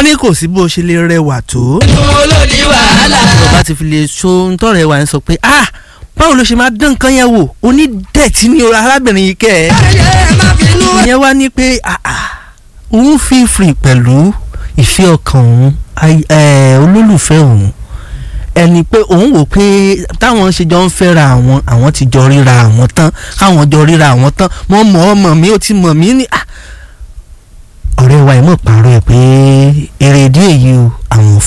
ní kò sí bó ṣe lè rẹwà tó. tún olódi wàhálà. tó bá ti fi lè so ntọ́rẹ̀ wa ń sọ pé ah báwo ló ṣe máa dán nǹkan yẹn wò onídẹ̀tí ni arábìnrin yìí kẹ́ ẹ̀. ayé má bínú. ìyẹn wá ní pé ah ah òun fi free pẹ̀lú ìfẹ́ ọkàn òun ay- eh, olólùfẹ́ òun ẹni pé òun wò pé táwọn ṣe jọ ń fẹ́ra àwọn àwọn ti jọ ríra àwọn tán káwọn jọ ríra àwọn tán mo mọ̀ ọmọ mi ó ti mọ̀ mí ní ah ọ̀rẹ́ wa ẹ̀ mọ̀ pààrọ̀ ẹ̀ pé èrèdí èyí o àwọn ò